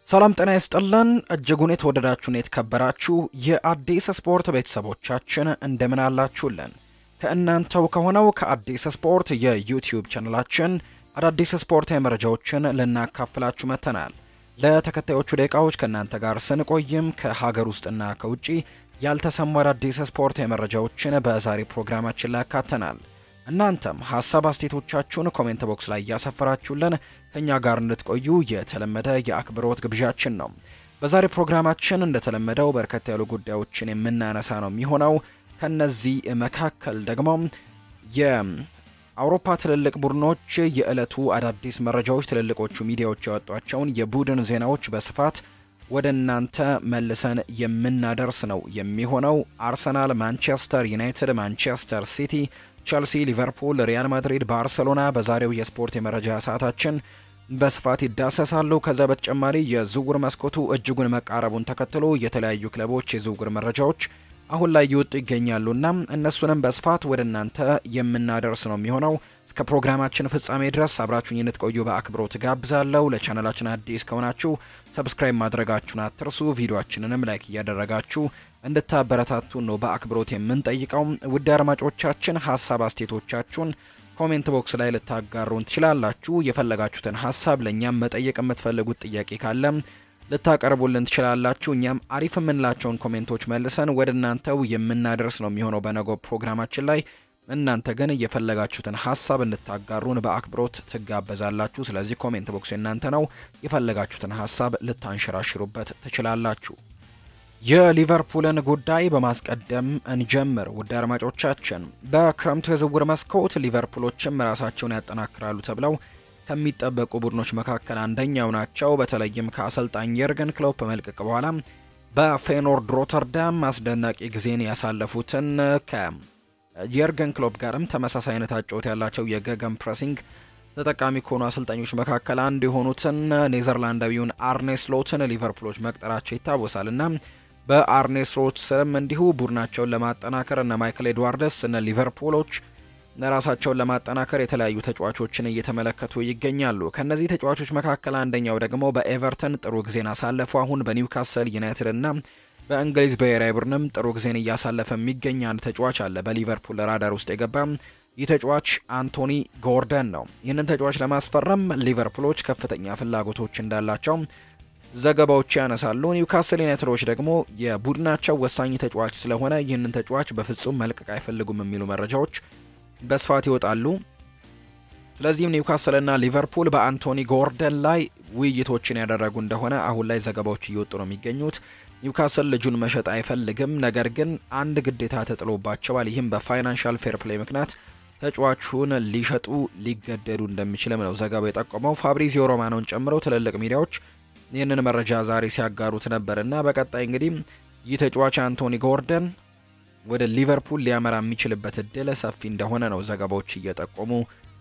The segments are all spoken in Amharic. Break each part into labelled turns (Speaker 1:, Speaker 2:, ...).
Speaker 1: ሰላም ጤና ይስጥልን እጅጉን የተወደዳችሁን የተከበራችሁ የአዲስ ስፖርት ቤተሰቦቻችን እንደምን አላችሁልን? ከእናንተው ከሆነው ከአዲስ ስፖርት የዩቲዩብ ቻነላችን አዳዲስ ስፖርታዊ መረጃዎችን ልናካፍላችሁ መጥተናል። ለተከታዮቹ ደቂቃዎች ከእናንተ ጋር ስንቆይም ከሀገር ውስጥና ከውጭ ያልተሰሙ አዳዲስ ስፖርታዊ መረጃዎችን በዛሬ ፕሮግራማችን ላይ ያካተናል። እናንተም ሀሳብ አስተያየቶቻችሁን ኮሜንት ቦክስ ላይ እያሰፈራችሁልን ከኛ ጋር እንድትቆዩ የተለመደ የአክብሮት ግብዣችን ነው። በዛሬ ፕሮግራማችን እንደተለመደው በርከት ያሉ ጉዳዮችን የምናነሳ ነው የሚሆነው። ከነዚህ መካከል ደግሞ የአውሮፓ ትልልቅ ቡድኖች የዕለቱ አዳዲስ መረጃዎች፣ ትልልቆቹ ሚዲያዎች ያወጧቸውን የቡድን ዜናዎች በስፋት ወደ እናንተ መልሰን የምናደርስ ነው የሚሆነው። አርሰናል፣ ማንቸስተር ዩናይትድ፣ ማንቸስተር ሲቲ ቸልሲ፣ ሊቨርፑል፣ ሪያል ማድሪድ፣ ባርሰሎና በዛሬው የስፖርት የመረጃ ሰዓታችን በስፋት ይዳሰሳሉ። ከዛ በተጨማሪ የዝውውር መስኮቱ እጅጉን መቃረቡን ተከትሎ የተለያዩ ክለቦች የዝውውር መረጃዎች አሁን ላይ ይወጡ ይገኛሉና እነሱንም በስፋት ወደ እናንተ የምናደርስ ነው የሚሆነው። እስከ ፕሮግራማችን ፍጻሜ ድረስ አብራችሁኝ እንድትቆዩ በአክብሮት ጋብዛለሁ። ለቻናላችን አዲስ ከሆናችሁ ሰብስክራይብ ማድረጋችሁን አትርሱ። ቪዲዮአችንንም ላይክ እያደረጋችሁ እንድታበረታቱን ነው በአክብሮት የምንጠይቀው። ውድ አድማጮቻችን ሀሳብ አስተያየቶቻችሁን ኮሜንት ቦክስ ላይ ልታጋሩን ትችላላችሁ። የፈለጋችሁትን ሀሳብ ለእኛም መጠየቅ የምትፈልጉት ጥያቄ ካለ ልታቀርቡልን ትችላላችሁ። እኛም አሪፍ የምንላቸውን ኮሜንቶች መልሰን ወደ እናንተው የምናደርስ ነው የሚሆነው በነገው ፕሮግራማችን ላይ። እናንተ ግን የፈለጋችሁትን ሀሳብ እንድታጋሩን በአክብሮት ትጋበዛላችሁ። ስለዚህ ኮሜንት ቦክስ የእናንተ ነው። የፈለጋችሁትን ሀሳብ ልታንሸራሽሩበት ትችላላችሁ። የሊቨርፑልን ጉዳይ በማስቀደም እንጀምር። ውድ አድማጮቻችን በክረምቱ የዝውውር መስኮት ሊቨርፑሎችም ራሳቸውን ያጠናክራሉ ተብለው ከሚጠበቁ ቡድኖች መካከል አንደኛው ናቸው። በተለይም ከአሰልጣኝ የርገን ክሎፕ መልቀቅ በኋላ በፌኖርድ ሮተርዳም አስደናቂ ጊዜን ያሳለፉትን ከየርገን ክሎፕ ጋርም ተመሳሳይ አይነት አጨዋወት ያላቸው የገገም ፕሬሲንግ ተጠቃሚ ከሆኑ አሰልጣኞች መካከል አንዱ የሆኑትን ኔዘርላንዳዊውን አርኔ ስሎትን ሊቨርፑሎች መቅጠራቸው ይታወሳል እና በአርኔ ስሎት ስርም እንዲሁ ቡድናቸውን ለማጠናከር እነ ማይክል ኤድዋርደስ እነ ሊቨርፑሎች ራሳቸውን ለማጠናከር የተለያዩ ተጫዋቾችን እየተመለከቱ ይገኛሉ። ከነዚህ ተጫዋቾች መካከል አንደኛው ደግሞ በኤቨርተን ጥሩ ጊዜን አሳለፉ። አሁን በኒውካስል ዩናይትድ እና በእንግሊዝ ብሔራዊ ቡድንም ጥሩ ጊዜን እያሳለፈ የሚገኝ አንድ ተጫዋች አለ። በሊቨርፑል ራዳር ውስጥ የገባ ይህ ተጫዋች አንቶኒ ጎርደን ነው። ይህንን ተጫዋች ለማስፈረም ሊቨርፑሎች ከፍተኛ ፍላጎቶች እንዳላቸው ዘገባዎች ያነሳሉ። ኒውካስል ዩናይትዶች ደግሞ የቡድናቸው ወሳኝ ተጫዋች ስለሆነ ይህንን ተጫዋች በፍጹም መልቀቅ አይፈልጉም የሚሉ መረጃዎች በስፋት ይወጣሉ። ስለዚህም ኒውካስልና ሊቨርፑል በአንቶኒ ጎርደን ላይ ውይይቶችን ያደረጉ እንደሆነ አሁን ላይ ዘገባዎች እየወጡ ነው የሚገኙት። ኒውካስል ልጁን መሸጥ አይፈልግም፣ ነገር ግን አንድ ግዴታ ተጥሎባቸዋል። ይህም በፋይናንሻል ፌር ፕሌይ ምክንያት ተጫዋቹን ሊሸጡ ሊገደዱ እንደሚችልም ነው ዘገባው የጠቆመው። ፋብሪዚዮ ሮማኖን ጨምሮ ትልልቅ ሚዲያዎች ይህንን መረጃ ዛሬ ሲያጋሩት ነበር እና በቀጣይ እንግዲህ ይህ ተጫዋች አንቶኒ ጎርደን ወደ ሊቨርፑል ሊያመራ የሚችልበት እድል ሰፊ እንደሆነ ነው ዘገባዎች እየጠቆሙ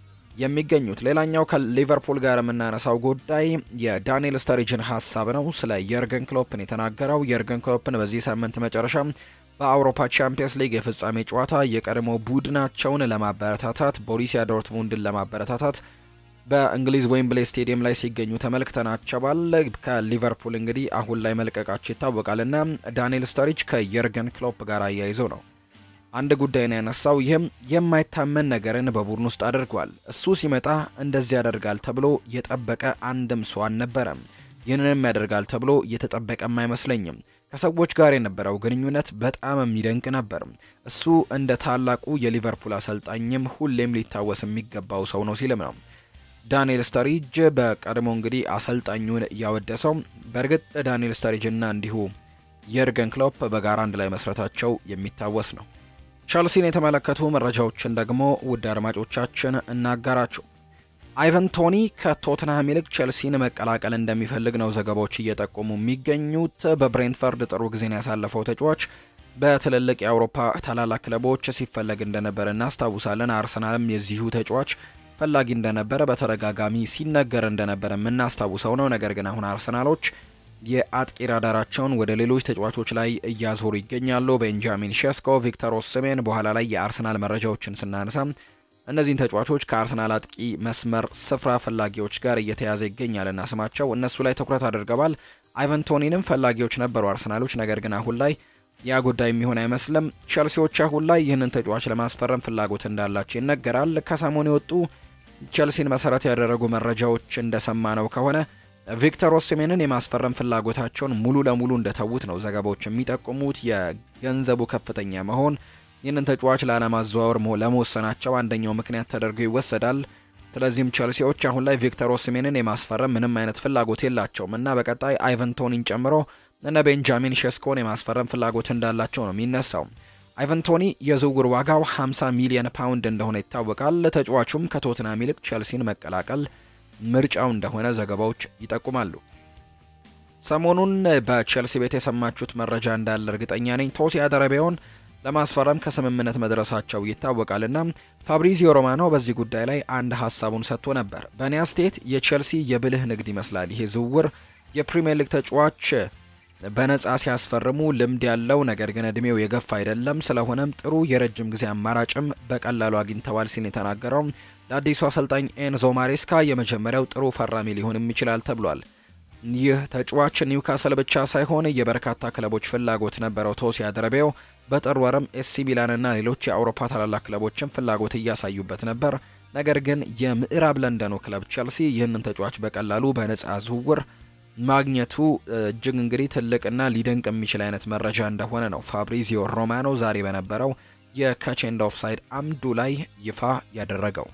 Speaker 1: የሚገኙት። ሌላኛው ከሊቨርፑል ጋር የምናነሳው ጉዳይ የዳንኤል ስተሪጅን ሀሳብ ነው። ስለ የርገን ክሎፕን የተናገረው የርገን ክሎፕን በዚህ ሳምንት መጨረሻ በአውሮፓ ቻምፒየንስ ሊግ የፍጻሜ ጨዋታ የቀድሞ ቡድናቸውን ለማበረታታት ቦሩሲያ ዶርትሙንድን ለማበረታታት በእንግሊዝ ዌምብሌ ስቴዲየም ላይ ሲገኙ ተመልክተናቸዋል። ከሊቨርፑል እንግዲህ አሁን ላይ መልቀቃቸው ይታወቃል እና ዳንኤል ስተሪጅ ከየርገን ክሎፕ ጋር አያይዘው ነው አንድ ጉዳይ ነው ያነሳው። ይህም የማይታመን ነገርን በቡድን ውስጥ አድርጓል። እሱ ሲመጣ እንደዚህ ያደርጋል ተብሎ የጠበቀ አንድም ሰው አልነበረም። ይህንንም ያደርጋል ተብሎ የተጠበቀም አይመስለኝም። ከሰዎች ጋር የነበረው ግንኙነት በጣም የሚደንቅ ነበር። እሱ እንደ ታላቁ የሊቨርፑል አሰልጣኝም ሁሌም ሊታወስ የሚገባው ሰው ነው ሲልም ነው ዳንኤል ስተሪጅ በቀድሞ እንግዲህ አሰልጣኙን ያወደሰው። በእርግጥ ዳንኤል ስተሪጅ እና እንዲሁ የርገን ክሎፕ በጋራ አንድ ላይ መስራታቸው የሚታወስ ነው። ቸልሲን የተመለከቱ መረጃዎችን ደግሞ ውድ አድማጮቻችን እናጋራችሁ። አይቨን ቶኒ ከቶትንሃም ይልቅ ቸልሲን መቀላቀል እንደሚፈልግ ነው ዘገባዎች እየጠቆሙ የሚገኙት። በብሬንትፈርድ ጥሩ ጊዜን ያሳለፈው ተጫዋች በትልልቅ የአውሮፓ ታላላቅ ክለቦች ሲፈለግ እንደነበረ እናስታውሳለን። አርሰናልም የዚሁ ተጫዋች ፈላጊ እንደነበረ በተደጋጋሚ ሲነገር እንደነበረ የምናስታውሰው ነው። ነገር ግን አሁን አርሰናሎች የአጥቂ ራዳራቸውን ወደ ሌሎች ተጫዋቾች ላይ እያዞሩ ይገኛሉ። ቤንጃሚን ሼስኮ፣ ቪክተር ኦስሜን በኋላ ላይ የአርሰናል መረጃዎችን ስናነሳ እነዚህን ተጫዋቾች ከአርሰናል አጥቂ መስመር ስፍራ ፈላጊዎች ጋር እየተያዘ ይገኛልና ስማቸው እነሱ ላይ ትኩረት አድርገዋል። አይቨን ቶኒንም ፈላጊዎች ነበሩ አርሰናሎች፣ ነገር ግን አሁን ላይ ያ ጉዳይ የሚሆን አይመስልም። ቸልሲዎች አሁን ላይ ይህንን ተጫዋች ለማስፈረም ፍላጎት እንዳላቸው ይነገራል። ከሰሞኑ የወጡ ቸልሲን መሰረት ያደረጉ መረጃዎች እንደሰማ ነው ከሆነ ቪክተር ኦሲሜንን የማስፈረም ፍላጎታቸውን ሙሉ ለሙሉ እንደተዉት ነው ዘገባዎች የሚጠቁሙት። የገንዘቡ ከፍተኛ መሆን ይህንን ተጫዋች ላለማዘዋወር ለመወሰናቸው አንደኛው ምክንያት ተደርጎ ይወሰዳል። ስለዚህም ቸልሲዎች አሁን ላይ ቪክተር ኦሲሜንን የማስፈረም ምንም አይነት ፍላጎት የላቸውም እና በቀጣይ አይቨን ቶኒን ጨምሮ እነ ቤንጃሚን ሼስኮን የማስፈረም ፍላጎት እንዳላቸው ነው የሚነሳው። አይቨን ቶኒ የዝውውር ዋጋው 50 ሚሊዮን ፓውንድ እንደሆነ ይታወቃል። ተጫዋቹም ከቶትናም ይልቅ ቸልሲን መቀላቀል ምርጫው እንደሆነ ዘገባዎች ይጠቁማሉ። ሰሞኑን በቸልሲ ቤት የሰማችሁት መረጃ እንዳለ እርግጠኛ ነኝ። ቶሲ አደረቢያውን ለማስፈረም ከስምምነት መድረሳቸው ይታወቃልና ፋብሪዚዮ ሮማኖ በዚህ ጉዳይ ላይ አንድ ሀሳቡን ሰጥቶ ነበር። በእኔ አስተያየት የቸልሲ የብልህ ንግድ ይመስላል ይሄ ዝውውር የፕሪምየር ሊግ ተጫዋች በነጻ ሲያስፈርሙ ልምድ ያለው ነገር ግን እድሜው የገፋ አይደለም። ስለሆነም ጥሩ የረጅም ጊዜ አማራጭም በቀላሉ አግኝተዋል ሲል የተናገረው ለአዲሱ አሰልጣኝ ኤንዞ ማሬስካ የመጀመሪያው ጥሩ ፈራሚ ሊሆንም ይችላል ተብሏል። ይህ ተጫዋች ኒውካስል ብቻ ሳይሆን የበርካታ ክለቦች ፍላጎት ነበረው። ቶሲ አደረቤው በጥር ወርም ኤሲ ሚላንና ሌሎች የአውሮፓ ታላላቅ ክለቦችን ፍላጎት እያሳዩበት ነበር። ነገር ግን የምዕራብ ለንደኑ ክለብ ቸልሲ ይህንን ተጫዋች በቀላሉ በነጻ ዝውውር ማግኘቱ እጅግ እንግዲህ ትልቅና ሊደንቅ የሚችል አይነት መረጃ እንደሆነ ነው ፋብሪዚዮ ሮማኖ ዛሬ በነበረው የካቼንድ ኦፍሳይድ አምዱ ላይ ይፋ ያደረገው።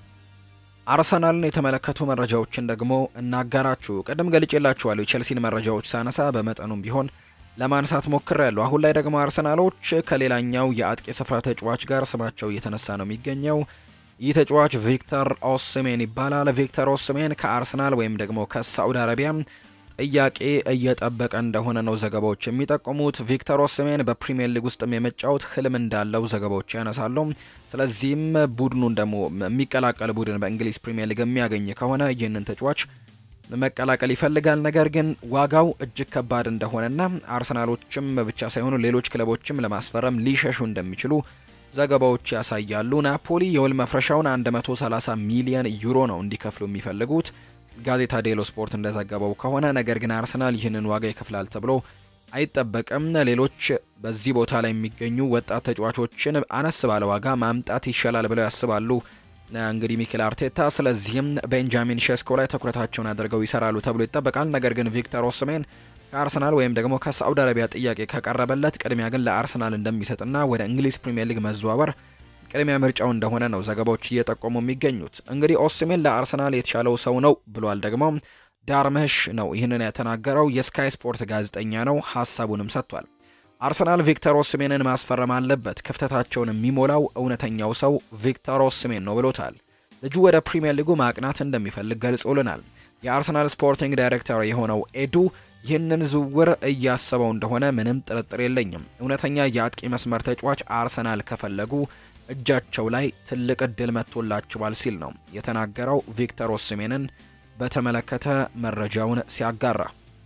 Speaker 1: አርሰናልን የተመለከቱ መረጃዎችን ደግሞ እናጋራችሁ። ቅድም ገልጬላችኋለሁ የቼልሲን መረጃዎች ሳነሳ በመጠኑም ቢሆን ለማንሳት ሞክሬያለሁ። አሁን ላይ ደግሞ አርሰናሎች ከሌላኛው የአጥቂ ስፍራ ተጫዋች ጋር ስማቸው እየተነሳ ነው የሚገኘው። ይህ ተጫዋች ቪክተር ኦስሜን ይባላል። ቪክተር ኦስሜን ከአርሰናል ወይም ደግሞ ከሳዑዲ አረቢያ ጥያቄ እየጠበቀ እንደሆነ ነው ዘገባዎች የሚጠቁሙት። ቪክተር ኦስሜን በፕሪሚየር ሊግ ውስጥም የመጫወት ህልም እንዳለው ዘገባዎች ያነሳሉ። ስለዚህም ቡድኑን ደግሞ የሚቀላቀል ቡድን በእንግሊዝ ፕሪሚየር ሊግ የሚያገኝ ከሆነ ይህንን ተጫዋች መቀላቀል ይፈልጋል። ነገር ግን ዋጋው እጅግ ከባድ እንደሆነና አርሰናሎችም ብቻ ሳይሆኑ ሌሎች ክለቦችም ለማስፈረም ሊሸሹ እንደሚችሉ ዘገባዎች ያሳያሉ። ናፖሊ የውል መፍረሻውን 130 ሚሊዮን ዩሮ ነው እንዲከፍሉ የሚፈልጉት ጋዜታ ዴሎ ስፖርት እንደዘገበው ከሆነ ነገር ግን አርሰናል ይህንን ዋጋ ይከፍላል ተብሎ አይጠበቅም። ሌሎች በዚህ ቦታ ላይ የሚገኙ ወጣት ተጫዋቾችን አነስ ባለ ዋጋ ማምጣት ይሻላል ብለው ያስባሉ እንግዲህ ሚኬል አርቴታ። ስለዚህም ቤንጃሚን ሼስኮ ላይ ትኩረታቸውን አድርገው ይሰራሉ ተብሎ ይጠበቃል። ነገር ግን ቪክተር ኦስሜን ከአርሰናል ወይም ደግሞ ከሳዑዲ አረቢያ ጥያቄ ከቀረበለት ቅድሚያ ግን ለአርሰናል እንደሚሰጥና ወደ እንግሊዝ ፕሪምየር ሊግ መዘዋወር ቅድሚያ ምርጫው እንደሆነ ነው ዘገባዎች እየጠቆሙ የሚገኙት። እንግዲህ ኦስሜን ለአርሰናል የተሻለው ሰው ነው ብሏል ደግሞ ዳርመሽ ነው ይህንን የተናገረው። የስካይ ስፖርት ጋዜጠኛ ነው፣ ሀሳቡንም ሰጥቷል። አርሰናል ቪክተር ኦስሜንን ማስፈረም አለበት፣ ክፍተታቸውን የሚሞላው እውነተኛው ሰው ቪክተር ኦስሜን ነው ብሎታል። ልጁ ወደ ፕሪምየር ሊጉ ማቅናት እንደሚፈልግ ገልጾልናል። የአርሰናል ስፖርቲንግ ዳይሬክተር የሆነው ኤዱ ይህንን ዝውውር እያሰበው እንደሆነ ምንም ጥርጥር የለኝም። እውነተኛ የአጥቂ መስመር ተጫዋች አርሰናል ከፈለጉ እጃቸው ላይ ትልቅ እድል መጥቶላቸዋል ሲል ነው የተናገረው። ቪክተር ኦስሜንን በተመለከተ መረጃውን ሲያጋራ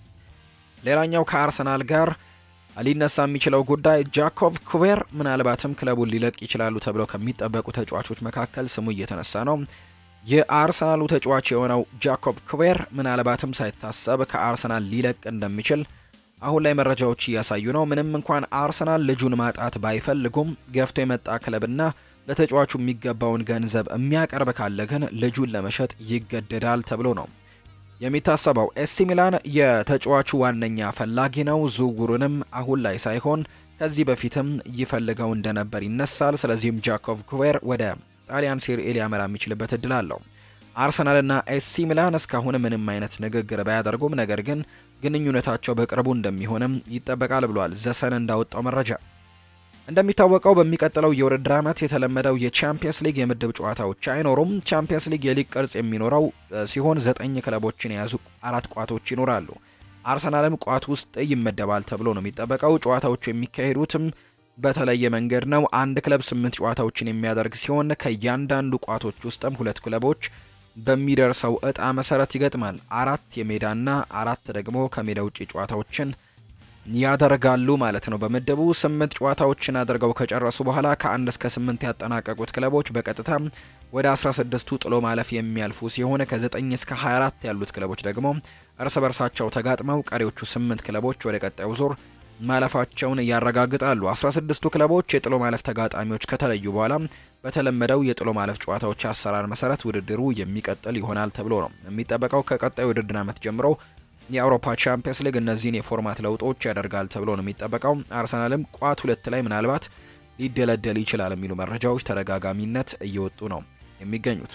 Speaker 1: ሌላኛው ከአርሰናል ጋር ሊነሳ የሚችለው ጉዳይ ጃኮቭ ኩቬር ምናልባትም ክለቡን ሊለቅ ይችላሉ ተብለው ከሚጠበቁ ተጫዋቾች መካከል ስሙ እየተነሳ ነው። የአርሰናሉ ተጫዋች የሆነው ጃኮብ ኩቬር ምናልባትም ሳይታሰብ ከአርሰናል ሊለቅ እንደሚችል አሁን ላይ መረጃዎች እያሳዩ ነው። ምንም እንኳን አርሰናል ልጁን ማጣት ባይፈልጉም ገፍቶ የመጣ ክለብና ለተጫዋቹ የሚገባውን ገንዘብ የሚያቀርብ ካለ ግን ልጁን ለመሸጥ ይገደዳል ተብሎ ነው የሚታሰበው። ኤሲ ሚላን የተጫዋቹ ዋነኛ ፈላጊ ነው። ዝውውሩንም አሁን ላይ ሳይሆን ከዚህ በፊትም ይፈልገው እንደነበር ይነሳል። ስለዚህም ጃኮቭ ኩቬር ወደ ጣሊያን ሴሪኤ ሊያመራ የሚችልበት እድል አለው። አርሰናልና ኤሲ ሚላን እስካሁን ምንም አይነት ንግግር ባያደርጉም ነገር ግን ግንኙነታቸው በቅርቡ እንደሚሆንም ይጠበቃል ብሏል ዘሰን እንዳወጣው መረጃ። እንደሚታወቀው በሚቀጥለው የውድድር ዓመት የተለመደው የቻምፒየንስ ሊግ የምድብ ጨዋታዎች አይኖሩም። ቻምፒየንስ ሊግ የሊግ ቅርጽ የሚኖረው ሲሆን ዘጠኝ ክለቦችን የያዙ አራት ቋቶች ይኖራሉ። አርሰናልም ቋት ውስጥ ይመደባል ተብሎ ነው የሚጠበቀው። ጨዋታዎቹ የሚካሄዱትም በተለየ መንገድ ነው። አንድ ክለብ ስምንት ጨዋታዎችን የሚያደርግ ሲሆን ከእያንዳንዱ ቋቶች ውስጥም ሁለት ክለቦች በሚደርሰው እጣ መሰረት ይገጥማል። አራት የሜዳና አራት ደግሞ ከሜዳ ውጭ ጨዋታዎችን ያደርጋሉ ማለት ነው። በምድቡ ስምንት ጨዋታዎችን አድርገው ከጨረሱ በኋላ ከአንድ እስከ ስምንት ያጠናቀቁት ክለቦች በቀጥታ ወደ 16ቱ ጥሎ ማለፍ የሚያልፉ ሲሆን ከ9 እስከ 24 ያሉት ክለቦች ደግሞ እርስ በርሳቸው ተጋጥመው ቀሪዎቹ 8 ክለቦች ወደ ቀጣዩ ዙር ማለፋቸውን ያረጋግጣሉ። 16ቱ ክለቦች የጥሎ ማለፍ ተጋጣሚዎች ከተለዩ በኋላ በተለመደው የጥሎ ማለፍ ጨዋታዎች አሰራር መሰረት ውድድሩ የሚቀጥል ይሆናል ተብሎ ነው የሚጠበቀው። ከቀጣዩ ውድድር ዓመት ጀምሮ የአውሮፓ ቻምፒየንስ ሊግ እነዚህን የፎርማት ለውጦች ያደርጋል ተብሎ ነው የሚጠበቀው። አርሰናልም ቋት ሁለት ላይ ምናልባት ሊደለደል ይችላል የሚሉ መረጃዎች ተደጋጋሚነት እየወጡ ነው የሚገኙት።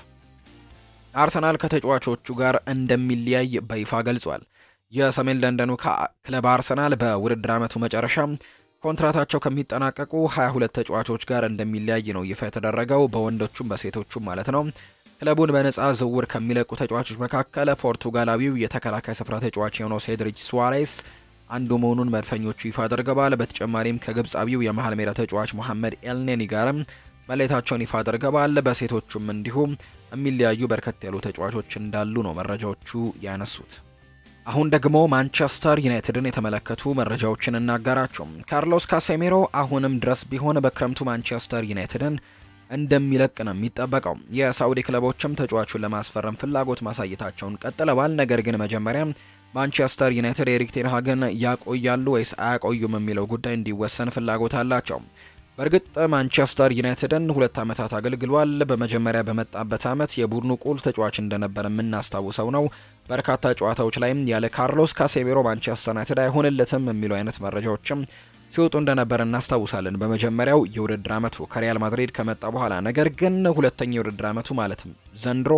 Speaker 1: አርሰናል ከተጫዋቾቹ ጋር እንደሚለያይ በይፋ ገልጿል። የሰሜን ለንደኑ ክለብ አርሰናል በውድድር ዓመቱ መጨረሻ ኮንትራታቸው ከሚጠናቀቁ 22 ተጫዋቾች ጋር እንደሚለያይ ነው ይፋ የተደረገው፣ በወንዶቹም በሴቶቹም ማለት ነው። ክለቡን በነፃ ዝውውር ከሚለቁ ተጫዋቾች መካከል ፖርቱጋላዊው የተከላካይ ስፍራ ተጫዋች የሆነው ሴድሪች ሱዋሬስ አንዱ መሆኑን መድፈኞቹ ይፋ አድርገዋል። በተጨማሪም ከግብፃዊው የመሃል ሜዳ ተጫዋች መሐመድ ኤልኔኒ ጋርም መለየታቸውን ይፋ አድርገዋል። በሴቶቹም እንዲሁም የሚለያዩ በርከት ያሉ ተጫዋቾች እንዳሉ ነው መረጃዎቹ ያነሱት። አሁን ደግሞ ማንቸስተር ዩናይትድን የተመለከቱ መረጃዎችን እናጋራቸው። ካርሎስ ካሴሜሮ አሁንም ድረስ ቢሆን በክረምቱ ማንቸስተር ዩናይትድን እንደሚለቅ ነው የሚጠበቀው። የሳዑዲ ክለቦችም ተጫዋቹን ለማስፈረም ፍላጎት ማሳየታቸውን ቀጥለዋል። ነገር ግን መጀመሪያ ማንቸስተር ዩናይትድ ኤሪክ ቴን ሃግን ያቆያሉ ወይስ አያቆዩም የሚለው ጉዳይ እንዲወሰን ፍላጎት አላቸው። በእርግጥ ማንቸስተር ዩናይትድን ሁለት ዓመታት አገልግሏል። በመጀመሪያ በመጣበት ዓመት የቡድኑ ቁልፍ ተጫዋች እንደነበር የምናስታውሰው ነው። በርካታ ጨዋታዎች ላይም ያለ ካርሎስ ካሴሜሮ ማንቸስተር ዩናይትድ አይሆንለትም የሚሉ አይነት መረጃዎችም ሲወጡ እንደነበር እናስታውሳለን። በመጀመሪያው የውድድር ዓመቱ ከሪያል ማድሪድ ከመጣ በኋላ ነገር ግን ሁለተኛ የውድድር ዓመቱ ማለትም ዘንድሮ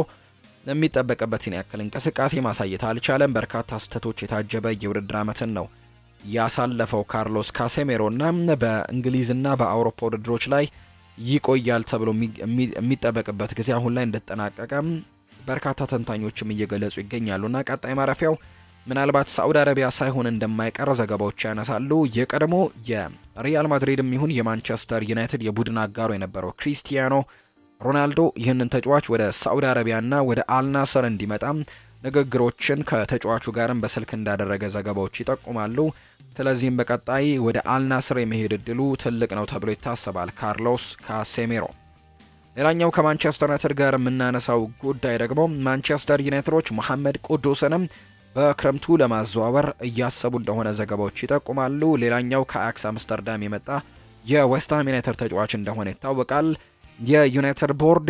Speaker 1: የሚጠበቅበትን ያክል እንቅስቃሴ ማሳየት አልቻለም። በርካታ ስህተቶች የታጀበ የውድድር ዓመትን ነው ያሳለፈው ካርሎስ ካሴሜሮ እና በእንግሊዝና በአውሮፓ ውድድሮች ላይ ይቆያል ተብሎ የሚጠበቅበት ጊዜ አሁን ላይ እንደተጠናቀቀ በርካታ ተንታኞችም እየገለጹ ይገኛሉና ቀጣይ ማረፊያው ምናልባት ሳዑዲ አረቢያ ሳይሆን እንደማይቀር ዘገባዎች ያነሳሉ። የቀድሞ የሪያል ማድሪድም ይሁን የማንቸስተር ዩናይትድ የቡድን አጋሩ የነበረው ክሪስቲያኖ ሮናልዶ ይህንን ተጫዋች ወደ ሳዑዲ አረቢያና ወደ አልናሰር እንዲመጣም ንግግሮችን ከተጫዋቹ ጋርም በስልክ እንዳደረገ ዘገባዎች ይጠቁማሉ። ስለዚህም በቀጣይ ወደ አልናስር የመሄድ እድሉ ትልቅ ነው ተብሎ ይታሰባል። ካርሎስ ካሴሜሮ ሌላኛው ከማንቸስተር ዩናይትድ ጋር የምናነሳው ጉዳይ ደግሞ ማንቸስተር ዩናይትዶች መሐመድ ቁዱስንም በክረምቱ ለማዘዋወር እያሰቡ እንደሆነ ዘገባዎች ይጠቁማሉ። ሌላኛው ከአያክስ አምስተርዳም የመጣ የዌስትሃም ዩናይትድ ተጫዋች እንደሆነ ይታወቃል። የዩናይትድ ቦርድ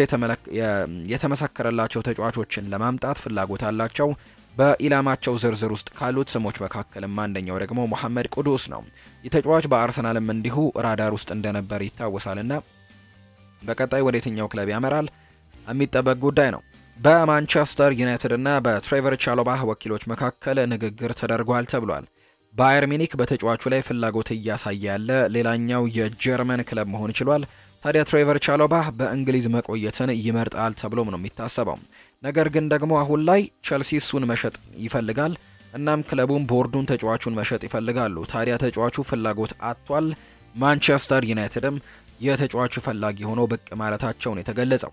Speaker 1: የተመሰከረላቸው ተጫዋቾችን ለማምጣት ፍላጎት አላቸው። በኢላማቸው ዝርዝር ውስጥ ካሉት ስሞች መካከልም አንደኛው ደግሞ መሐመድ ቁዱስ ነው። ይህ ተጫዋች በአርሰናልም እንዲሁ ራዳር ውስጥ እንደነበር ይታወሳልና በቀጣይ ወደ የትኛው ክለብ ያመራል የሚጠበቅ ጉዳይ ነው። በማንቸስተር ዩናይትድ እና በትሬቨር ቻሎባህ ወኪሎች መካከል ንግግር ተደርጓል ተብሏል። ባየር ሚኒክ በተጫዋቹ ላይ ፍላጎት እያሳየ ያለ ሌላኛው የጀርመን ክለብ መሆን ችሏል። ታዲያ ትሬቨር ቻሎባህ በእንግሊዝ መቆየትን ይመርጣል ተብሎም ነው የሚታሰበው። ነገር ግን ደግሞ አሁን ላይ ቸልሲ እሱን መሸጥ ይፈልጋል። እናም ክለቡም ቦርዱን ተጫዋቹን መሸጥ ይፈልጋሉ። ታዲያ ተጫዋቹ ፍላጎት አጥቷል። ማንቸስተር ዩናይትድም የተጫዋቹ ፈላጊ ሆኖ ብቅ ማለታቸውን የተገለጸው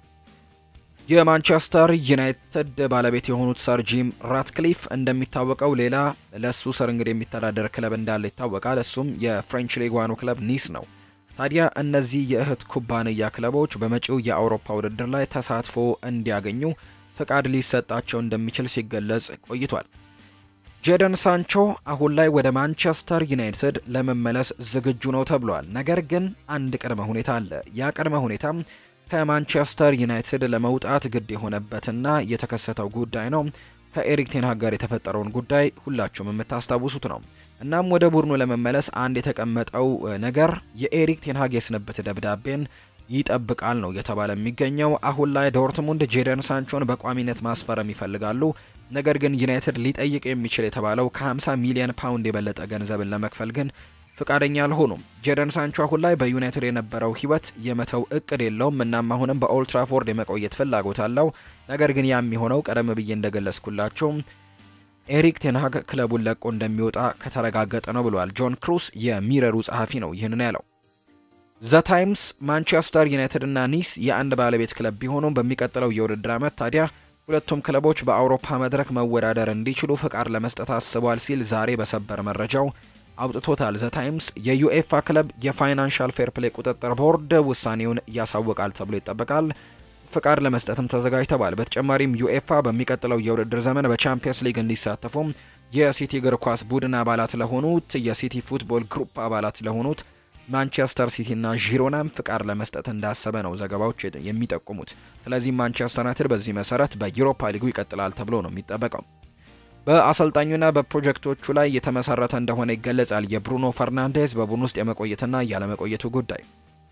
Speaker 1: የማንቸስተር ዩናይትድ ባለቤት የሆኑት ሰር ጂም ራትክሊፍ እንደሚታወቀው ሌላ ለሱ ስር እንግዲህ የሚተዳደር ክለብ እንዳለ ይታወቃል። እሱም የፍሬንች ሊግ ዋኑ ክለብ ኒስ ነው። ታዲያ እነዚህ የእህት ኩባንያ ክለቦች በመጪው የአውሮፓ ውድድር ላይ ተሳትፎ እንዲያገኙ ፍቃድ ሊሰጣቸው እንደሚችል ሲገለጽ ቆይቷል። ጄደን ሳንቾ አሁን ላይ ወደ ማንቸስተር ዩናይትድ ለመመለስ ዝግጁ ነው ተብሏል። ነገር ግን አንድ ቅድመ ሁኔታ አለ። ያ ቅድመ ሁኔታ ከማንቸስተር ዩናይትድ ለመውጣት ግድ የሆነበትና የተከሰተው ጉዳይ ነው። ከኤሪክ ቴንሃግ ጋር የተፈጠረውን ጉዳይ ሁላችሁም የምታስታውሱት ነው። እናም ወደ ቡድኑ ለመመለስ አንድ የተቀመጠው ነገር የኤሪክ ቴንሃግ የስንብት ደብዳቤን ይጠብቃል ነው እየተባለ የሚገኘው። አሁን ላይ ዶርትሙንድ ጄደን ሳንቾን በቋሚነት ማስፈረም ይፈልጋሉ። ነገር ግን ዩናይትድ ሊጠይቅ የሚችል የተባለው ከ50 ሚሊዮን ፓውንድ የበለጠ ገንዘብን ለመክፈል ግን ፍቃደኛ አልሆኑም። ጄደን ሳንቾ አሁን ላይ በዩናይትድ የነበረው ሕይወት የመተው እቅድ የለውም። እናም አሁንም በኦልትራፎርድ የመቆየት ፍላጎት አለው። ነገር ግን ያ የሚሆነው ቀደም ብዬ እንደገለጽኩላቸው ኤሪክ ቴንሃግ ክለቡን ለቆ እንደሚወጣ ከተረጋገጠ ነው ብሏል። ጆን ክሩስ የሚረሩ ጸሐፊ ነው ይህንን ያለው። ዘ ታይምስ ማንቸስተር ዩናይትድ እና ኒስ የአንድ ባለቤት ክለብ ቢሆኑም በሚቀጥለው የውድድር ዓመት ታዲያ ሁለቱም ክለቦች በአውሮፓ መድረክ መወዳደር እንዲችሉ ፍቃድ ለመስጠት አስቧል ሲል ዛሬ በሰበር መረጃው አውጥቶታል። ዘ ታይምስ የዩኤፋ ክለብ የፋይናንሻል ፌር ፕሌይ ቁጥጥር ቦርድ ውሳኔውን ያሳውቃል ተብሎ ይጠበቃል። ፍቃድ ለመስጠትም ተዘጋጅተዋል። በተጨማሪም ዩኤፋ በሚቀጥለው የውድድር ዘመን በቻምፒየንስ ሊግ እንዲሳተፉ የሲቲ እግር ኳስ ቡድን አባላት ለሆኑት የሲቲ ፉትቦል ግሩፕ አባላት ለሆኑት ማንቸስተር ሲቲ እና ዢሮናም ፍቃድ ለመስጠት እንዳሰበ ነው ዘገባዎች የሚጠቁሙት። ስለዚህ ማንቸስተር ዩናይትድ በዚህ መሰረት በዩሮፓ ሊጉ ይቀጥላል ተብሎ ነው የሚጠበቀው። በአሰልጣኙና በፕሮጀክቶቹ ላይ የተመሰረተ እንደሆነ ይገለጻል። የብሩኖ ፈርናንዴዝ በቡድን ውስጥ የመቆየትና ያለመቆየቱ ጉዳይ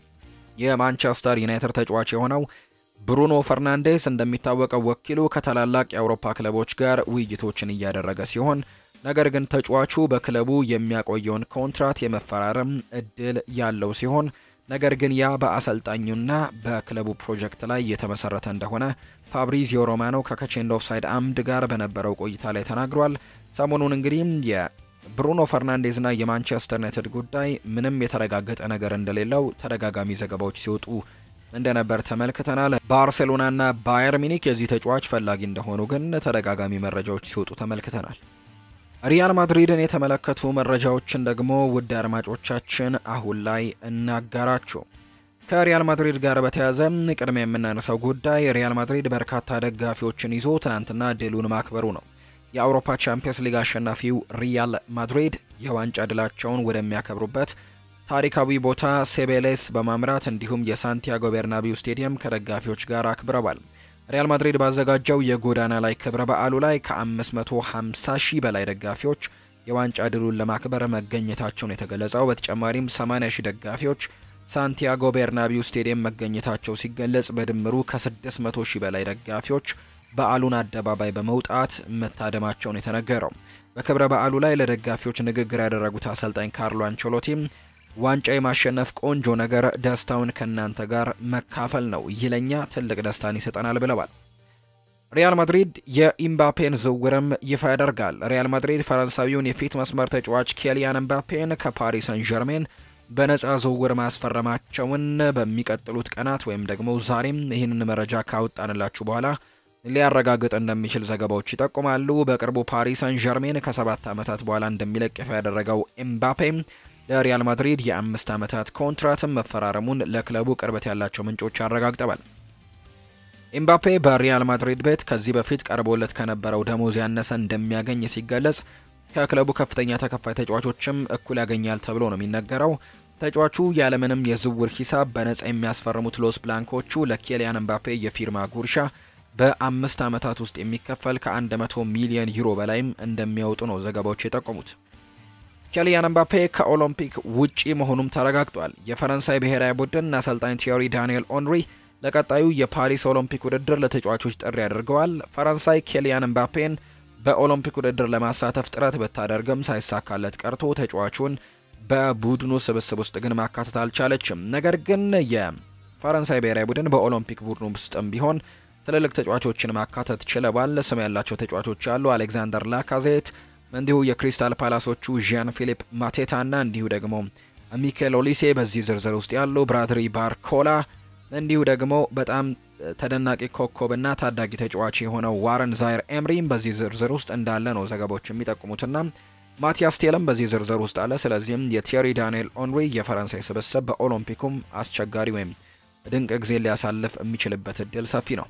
Speaker 1: የማንቸስተር ዩናይትድ ተጫዋች የሆነው ብሩኖ ፈርናንዴስ እንደሚታወቀው ወኪሉ ከታላላቅ የአውሮፓ ክለቦች ጋር ውይይቶችን እያደረገ ሲሆን ነገር ግን ተጫዋቹ በክለቡ የሚያቆየውን ኮንትራት የመፈራረም እድል ያለው ሲሆን ነገር ግን ያ በአሰልጣኙና በክለቡ ፕሮጀክት ላይ የተመሰረተ እንደሆነ ፋብሪዚዮ ሮማኖ ከከቼንድ ኦፍሳይድ አምድ ጋር በነበረው ቆይታ ላይ ተናግሯል። ሰሞኑን እንግዲህ የብሩኖ ፈርናንዴዝና የማንቸስተር ዩናይትድ ጉዳይ ምንም የተረጋገጠ ነገር እንደሌለው ተደጋጋሚ ዘገባዎች ሲወጡ እንደነበር ተመልክተናል። ባርሴሎናና ባየር ሚኒክ የዚህ ተጫዋች ፈላጊ እንደሆኑ ግን ተደጋጋሚ መረጃዎች ሲወጡ ተመልክተናል። ሪያል ማድሪድን የተመለከቱ መረጃዎችን ደግሞ ውድ አድማጮቻችን አሁን ላይ እናጋራችሁ። ከሪያል ማድሪድ ጋር በተያያዘ ቅድሚያ የምናነሳው ጉዳይ ሪያል ማድሪድ በርካታ ደጋፊዎችን ይዞ ትናንትና ድሉን ማክበሩ ነው። የአውሮፓ ቻምፒየንስ ሊግ አሸናፊው ሪያል ማድሪድ የዋንጫ ድላቸውን ወደሚያከብሩበት ታሪካዊ ቦታ ሴቤሌስ በማምራት እንዲሁም የሳንቲያጎ ቤርናቢው ስቴዲየም ከደጋፊዎች ጋር አክብረዋል። ሪያል ማድሪድ ባዘጋጀው የጎዳና ላይ ክብረ በዓሉ ላይ ከ550 ሺህ በላይ ደጋፊዎች የዋንጫ ድሉን ለማክበር መገኘታቸውን የተገለጸው። በተጨማሪም 80 ሺህ ደጋፊዎች ሳንቲያጎ ቤርናቢው ስቴዲየም መገኘታቸው ሲገለጽ፣ በድምሩ ከ600 ሺህ በላይ ደጋፊዎች በዓሉን አደባባይ በመውጣት መታደማቸውን የተነገረው። በክብረ በዓሉ ላይ ለደጋፊዎች ንግግር ያደረጉት አሰልጣኝ ካርሎ አንቸሎቲም ዋንጫ የማሸነፍ ቆንጆ ነገር ደስታውን ከእናንተ ጋር መካፈል ነው፣ ይህ ለኛ ትልቅ ደስታን ይሰጠናል ብለዋል። ሪያል ማድሪድ የኢምባፔን ዝውውርም ይፋ ያደርጋል። ሪያል ማድሪድ ፈረንሳዊውን የፊት መስመር ተጫዋች ኬሊያን ኤምባፔን ከፓሪስ ሰን ዠርሜን በነፃ ዝውውር ማስፈረማቸውን በሚቀጥሉት ቀናት ወይም ደግሞ ዛሬም ይህንን መረጃ ካወጣንላችሁ በኋላ ሊያረጋግጥ እንደሚችል ዘገባዎች ይጠቁማሉ። በቅርቡ ፓሪስ ሰን ዠርሜን ከሰባት ዓመታት በኋላ እንደሚለቅ ይፋ ያደረገው ኤምባፔ ለሪያል ማድሪድ የአምስት ዓመታት ኮንትራትም መፈራረሙን ለክለቡ ቅርበት ያላቸው ምንጮች አረጋግጠዋል። ኤምባፔ በሪያል ማድሪድ ቤት ከዚህ በፊት ቀርቦለት ከነበረው ደሞዝ ያነሰ እንደሚያገኝ ሲገለጽ ከክለቡ ከፍተኛ ተከፋይ ተጫዋቾችም እኩል ያገኛል ተብሎ ነው የሚነገረው። ተጫዋቹ ያለምንም የዝውውር ሂሳብ በነጻ የሚያስፈርሙት ሎስ ብላንኮቹ ለኬሊያን ኤምባፔ የፊርማ ጉርሻ በአምስት ዓመታት ውስጥ የሚከፈል ከ100 ሚሊዮን ዩሮ በላይም እንደሚያወጡ ነው ዘገባዎች የጠቆሙት። ኬሊያን ኤምባፔ ከኦሎምፒክ ውጪ መሆኑም ተረጋግጧል። የፈረንሳይ ብሔራዊ ቡድን አሰልጣኝ ቲዮሪ ዳንኤል ኦንሪ ለቀጣዩ የፓሪስ ኦሎምፒክ ውድድር ለተጫዋቾች ጥሪ አድርገዋል። ፈረንሳይ ኬሊያን ኤምባፔን በኦሎምፒክ ውድድር ለማሳተፍ ጥረት ብታደርግም ሳይሳካለት ቀርቶ ተጫዋቹን በቡድኑ ስብስብ ውስጥ ግን ማካተት አልቻለችም። ነገር ግን የፈረንሳይ ብሔራዊ ቡድን በኦሎምፒክ ቡድኑ ውስጥም ቢሆን ትልልቅ ተጫዋቾችን ማካተት ችለዋል። ስም ያላቸው ተጫዋቾች አሉ። አሌክዛንደር ላካዜት እንዲሁ የክሪስታል ፓላሶቹ ዣን ፊሊፕ ማቴታ እና እንዲሁ ደግሞ ሚኬል ኦሊሴ በዚህ ዝርዝር ውስጥ ያሉ ብራድሪ ባርኮላ እንዲሁ ደግሞ በጣም ተደናቂ ኮከብና ታዳጊ ተጫዋች የሆነው ዋረን ዛይር ኤምሪም በዚህ ዝርዝር ውስጥ እንዳለ ነው ዘገባዎች የሚጠቁሙትና ማቲያስ ቴልም በዚህ ዝርዝር ውስጥ አለ። ስለዚህም የቲየሪ ዳንኤል ኦንሪ የፈረንሳይ ስብስብ በኦሎምፒኩም አስቸጋሪ ወይም ድንቅ ጊዜ ሊያሳልፍ የሚችልበት እድል ሰፊ ነው።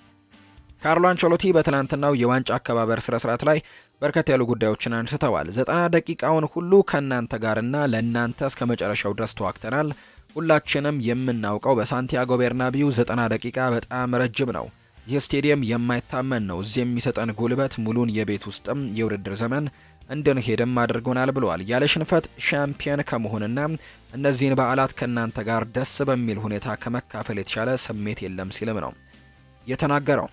Speaker 1: ካርሎ አንቸሎቲ በትናንትናው የዋንጫ አከባበር ስነ ስርዓት ላይ በርከት ያሉ ጉዳዮችን አንስተዋል። ዘጠና ደቂቃውን ሁሉ ከእናንተ ጋርና ለእናንተ እስከ መጨረሻው ድረስ ተዋግተናል። ሁላችንም የምናውቀው በሳንቲያጎ ቤርናቢው ዘጠና ደቂቃ በጣም ረጅም ነው። ይህ ስቴዲየም የማይታመን ነው። እዚህ የሚሰጠን ጉልበት ሙሉን የቤት ውስጥም የውድድር ዘመን እንድንሄድም አድርጎናል ብለዋል። ያለ ሽንፈት ሻምፒየን ከመሆንና እነዚህን በዓላት ከእናንተ ጋር ደስ በሚል ሁኔታ ከመካፈል የተሻለ ስሜት የለም ሲልም ነው የተናገረው።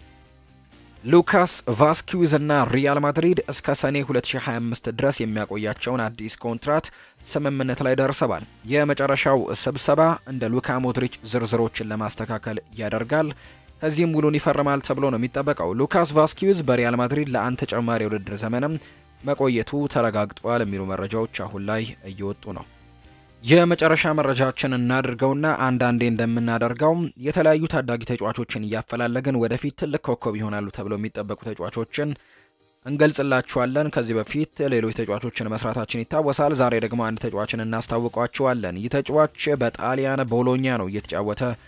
Speaker 1: ሉካስ ቫስኪዊዝ እና ሪያል ማድሪድ እስከ ሰኔ 2025 ድረስ የሚያቆያቸውን አዲስ ኮንትራት ስምምነት ላይ ደርሰዋል። የመጨረሻው ስብሰባ እንደ ሉካ ሞድሪች ዝርዝሮችን ለማስተካከል ያደርጋል። ከዚህም ውሉን ይፈርማል ተብሎ ነው የሚጠበቀው። ሉካስ ቫስኪዊዝ በሪያል ማድሪድ ለአንድ ተጨማሪ የውድድር ዘመንም መቆየቱ ተረጋግጧል የሚሉ መረጃዎች አሁን ላይ እየወጡ ነው። የመጨረሻ መረጃችን እናድርገውና አንዳንዴ እንደምናደርገው የተለያዩ ታዳጊ ተጫዋቾችን እያፈላለግን ወደፊት ትልቅ ኮከብ ይሆናሉ ተብለው የሚጠበቁ ተጫዋቾችን እንገልጽላችኋለን። ከዚህ በፊት ሌሎች ተጫዋቾችን መስራታችን ይታወሳል። ዛሬ ደግሞ አንድ ተጫዋችን እናስታውቋችኋለን። ይህ ተጫዋች በጣሊያን ቦሎኛ ነው እየተጫወተ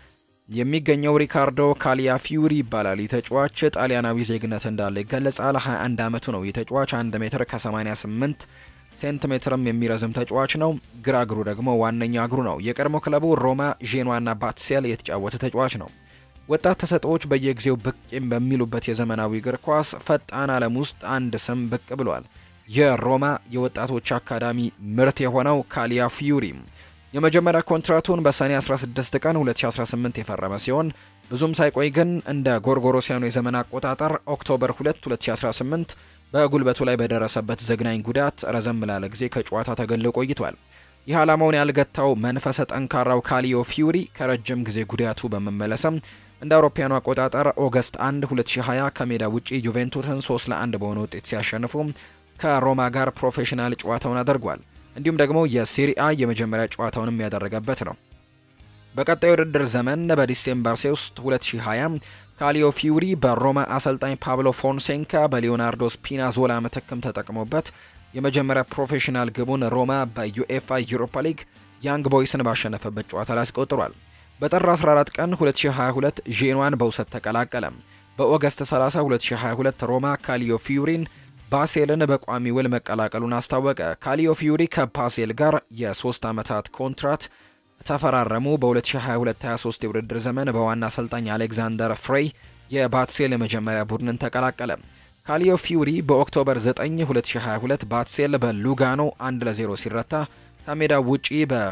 Speaker 1: የሚገኘው ሪካርዶ ካሊያ ፊዩሪ ይባላል። ይህ ተጫዋች ጣሊያናዊ ዜግነት እንዳለ ይገለጻል። 21 ዓመቱ ነው። ይህ ተጫዋች 1 ሜትር ከ88 ሴንቲሜትርም የሚረዝም ተጫዋች ነው። ግራ እግሩ ደግሞ ዋነኛ እግሩ ነው። የቀድሞ ክለቡ ሮማ፣ ዤኗና ባትሴል የተጫወተ ተጫዋች ነው። ወጣት ተሰጥኦዎች በየጊዜው ብቅ በሚሉበት የዘመናዊ እግር ኳስ ፈጣን ዓለም ውስጥ አንድ ስም ብቅ ብሏል። የሮማ የወጣቶች አካዳሚ ምርት የሆነው ካሊያ ፊዩሪ የመጀመሪያ ኮንትራቱን በሰኔ 16 ቀን 2018 የፈረመ ሲሆን ብዙም ሳይቆይ ግን እንደ ጎርጎሮሲያኑ የዘመን አቆጣጠር ኦክቶበር 2 2018 በጉልበቱ ላይ በደረሰበት ዘግናኝ ጉዳት ረዘም ላለ ጊዜ ከጨዋታ ተገልሎ ቆይቷል። ይህ ዓላማውን ያልገታው መንፈሰ ጠንካራው ካሊዮ ፊዩሪ ከረጅም ጊዜ ጉዳቱ በመመለስም እንደ አውሮፓውያኑ አቆጣጠር ኦገስት 1 2020 ከሜዳ ውጪ ዩቬንቱስን 3 ለ1 በሆነ ውጤት ሲያሸንፉ ከሮማ ጋር ፕሮፌሽናል ጨዋታውን አድርጓል። እንዲሁም ደግሞ የሴሪአ የመጀመሪያ ጨዋታውንም ያደረገበት ነው። በቀጣዩ ውድድር ዘመን በዲሴምበር 3 2020 ካሊዮ ፊዩሪ በሮማ አሰልጣኝ ፓብሎ ፎንሴንካ በሊዮናርዶ ስፒናዞላ ምትክም ተጠቅሞበት የመጀመሪያ ፕሮፌሽናል ግቡን ሮማ በዩኤፋ ዩሮፓ ሊግ ያንግ ቦይስን ባሸነፈበት ጨዋታ ላይ አስቆጥሯል። በጥር 14 ቀን 2022 ዤኗን በውሰት ተቀላቀለ። በኦገስት 30 2022 ሮማ ካሊዮ ፊዩሪን ባሴልን በቋሚ ውል መቀላቀሉን አስታወቀ። ካሊዮ ፊዩሪ ከባሴል ጋር የሶስት ዓመታት ኮንትራት ተፈራረሙ። በ2022-23 የውድድር ዘመን በዋና አሰልጣኝ አሌክዛንደር ፍሬይ የባትሴል የመጀመሪያ ቡድንን ተቀላቀለ። ካሊዮ ፊዩሪ በኦክቶበር 9 2022 ባትሴል በሉጋኖ 1 ለ0 ሲረታ ከሜዳው ውጪ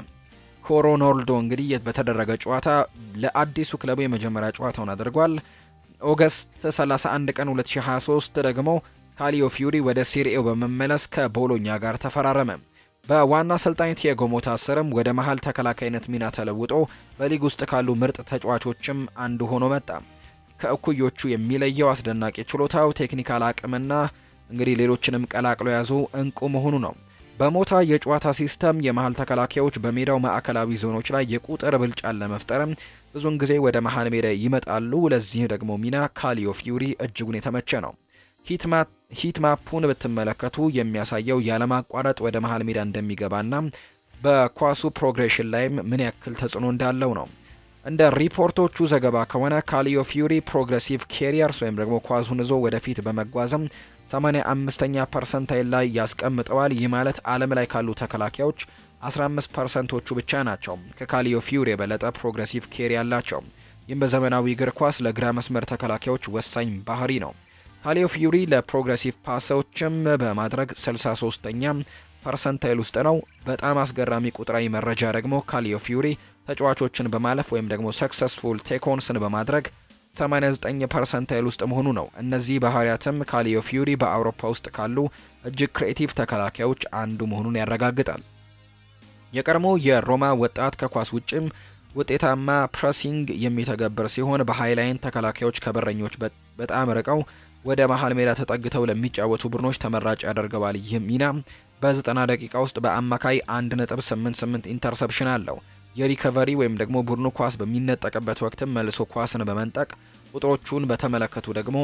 Speaker 1: በኮሮኖልዶ እንግዲህ በተደረገ ጨዋታ ለአዲሱ ክለቡ የመጀመሪያ ጨዋታውን አድርጓል። ኦገስት 31 ቀን 2023 ደግሞ ካሊዮ ፊዩሪ ወደ ሴሪኤው በመመለስ ከቦሎኛ ጋር ተፈራረመ። በዋና አሰልጣኝ ቲያጎ ሞታ ስርም ወደ መሀል ተከላካይነት ሚና ተለውጦ በሊግ ውስጥ ካሉ ምርጥ ተጫዋቾችም አንዱ ሆኖ መጣ። ከእኩዮቹ የሚለየው አስደናቂ ችሎታው፣ ቴክኒካል አቅምና እንግዲህ ሌሎችንም ቀላቅሎ የያዙ እንቁ መሆኑ ነው። በሞታ የጨዋታ ሲስተም የመሀል ተከላካዮች በሜዳው ማዕከላዊ ዞኖች ላይ የቁጥር ብልጫን ለመፍጠርም ብዙውን ጊዜ ወደ መሀል ሜዳ ይመጣሉ። ለዚህ ደግሞ ሚና ካሊዮ ፊዩሪ እጅጉን የተመቸ ነው። ሂት ማፑን ብትመለከቱ የሚያሳየው ያለማቋረጥ ወደ መሀል ሜዳ እንደሚገባና በኳሱ ፕሮግሬሽን ላይም ምን ያክል ተጽዕኖ እንዳለው ነው። እንደ ሪፖርቶቹ ዘገባ ከሆነ ካሊዮ ፊዩሪ ፕሮግሬሲቭ ኬሪየርስ ወይም ደግሞ ኳሱን ይዞ ወደፊት በመጓዝም 85ኛ ፐርሰንታይል ላይ ያስቀምጠዋል። ይህ ማለት ዓለም ላይ ካሉ ተከላካዮች 15 ፐርሰንቶቹ ብቻ ናቸው ከካሊዮ ፊዩሪ የበለጠ ፕሮግሬሲቭ ኬሪ ያላቸው። ይህም በዘመናዊ እግር ኳስ ለግራ መስመር ተከላካዮች ወሳኝ ባህሪ ነው። ካሊዮ ፊዩሪ ለፕሮግሬሲቭ ፓሶችም በማድረግ 63ኛ ፐርሰንታይል ውስጥ ነው። በጣም አስገራሚ ቁጥራዊ መረጃ ደግሞ ካሊዮ ፊዩሪ ተጫዋቾችን በማለፍ ወይም ደግሞ ሰክሰስፉል ቴኮንስን በማድረግ 89 ፐርሰንታይል ውስጥ መሆኑ ነው። እነዚህ ባህሪያትም ካሊዮ ፊዩሪ በአውሮፓ ውስጥ ካሉ እጅግ ክሬቲቭ ተከላካዮች አንዱ መሆኑን ያረጋግጣል። የቀድሞ የሮማ ወጣት ከኳስ ውጭም ውጤታማ ፕሬሲንግ የሚተገብር ሲሆን በሃይላይን ተከላካዮች ከበረኞች በጣም ርቀው ወደ መሀል ሜዳ ተጠግተው ለሚጫወቱ ቡድኖች ተመራጭ ያደርገዋል። ይህ ሚና በ90 ደቂቃ ውስጥ በአማካይ 1.88 ኢንተርሰፕሽን አለው። የሪከቨሪ ወይም ደግሞ ቡድኑ ኳስ በሚነጠቅበት ወቅትም መልሶ ኳስን በመንጠቅ ቁጥሮቹን በተመለከቱ ደግሞ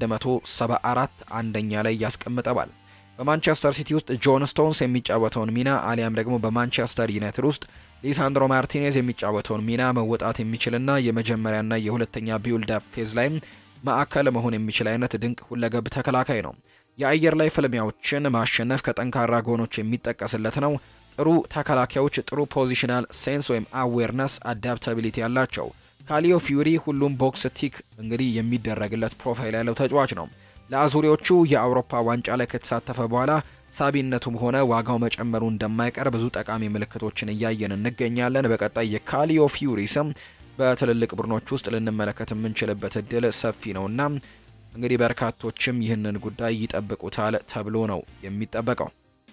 Speaker 1: 174 አንደኛ ላይ ያስቀምጠዋል። በማንቸስተር ሲቲ ውስጥ ጆን ስቶንስ የሚጫወተውን ሚና አሊያም ደግሞ በማንቸስተር ዩናይትድ ውስጥ ሊሳንድሮ ማርቲኔዝ የሚጫወተውን ሚና መወጣት የሚችልና የመጀመሪያና የሁለተኛ ቢውልድ አፕ ፌዝ ላይም ማዕከል መሆን የሚችል አይነት ድንቅ ሁለገብ ተከላካይ ነው። የአየር ላይ ፍልሚያዎችን ማሸነፍ ከጠንካራ ጎኖች የሚጠቀስለት ነው። ጥሩ ተከላካዮች ጥሩ ፖዚሽናል ሴንስ ወይም አዌርነስ አዳፕታቢሊቲ ያላቸው። ካሊዮ ፊዩሪ ሁሉም ቦክስ ቲክ እንግዲህ የሚደረግለት ፕሮፋይል ያለው ተጫዋች ነው። ለአዙሪዎቹ የአውሮፓ ዋንጫ ላይ ከተሳተፈ በኋላ ሳቢነቱም ሆነ ዋጋው መጨመሩ እንደማይቀር ብዙ ጠቃሚ ምልክቶችን እያየን እንገኛለን። በቀጣይ የካሊዮ ፊዩሪ ስም በትልልቅ ቡድኖች ውስጥ ልንመለከት የምንችልበት እድል ሰፊ ነውና እንግዲህ በርካቶችም ይህንን ጉዳይ ይጠብቁታል ተብሎ ነው የሚጠበቀው።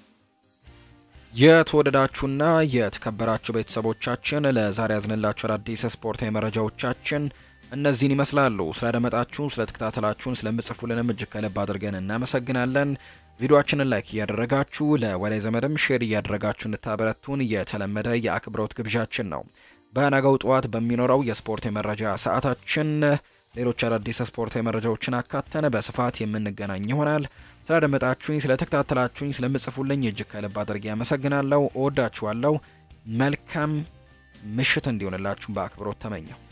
Speaker 1: የተወደዳችሁና የተከበራችሁ ቤተሰቦቻችን ለዛሬ ያዝንላችሁ አዳዲስ ስፖርታዊ መረጃዎቻችን እነዚህን ይመስላሉ። ስላደመጣችሁን፣ ስለተከታተላችሁን፣ ስለምጽፉልንም እጅግ ከልብ አድርገን እናመሰግናለን። ቪዲዮአችንን ላይክ እያደረጋችሁ ለወዳጅ ዘመድም ሼር እያደረጋችሁ እንድታበረቱን የተለመደ የአክብሮት ግብዣችን ነው። በነገው ጠዋት በሚኖረው የስፖርት የመረጃ ሰዓታችን ሌሎች አዳዲስ ስፖርታዊ መረጃዎችን አካተን በስፋት የምንገናኝ ይሆናል። ስላደመጣችሁኝ፣ ስለተከታተላችሁኝ፣ ስለምጽፉልኝ እጅግ ከልብ አድርጌ ያመሰግናለሁ። እወዳችኋለሁ። መልካም ምሽት እንዲሆንላችሁ በአክብሮት ተመኘው።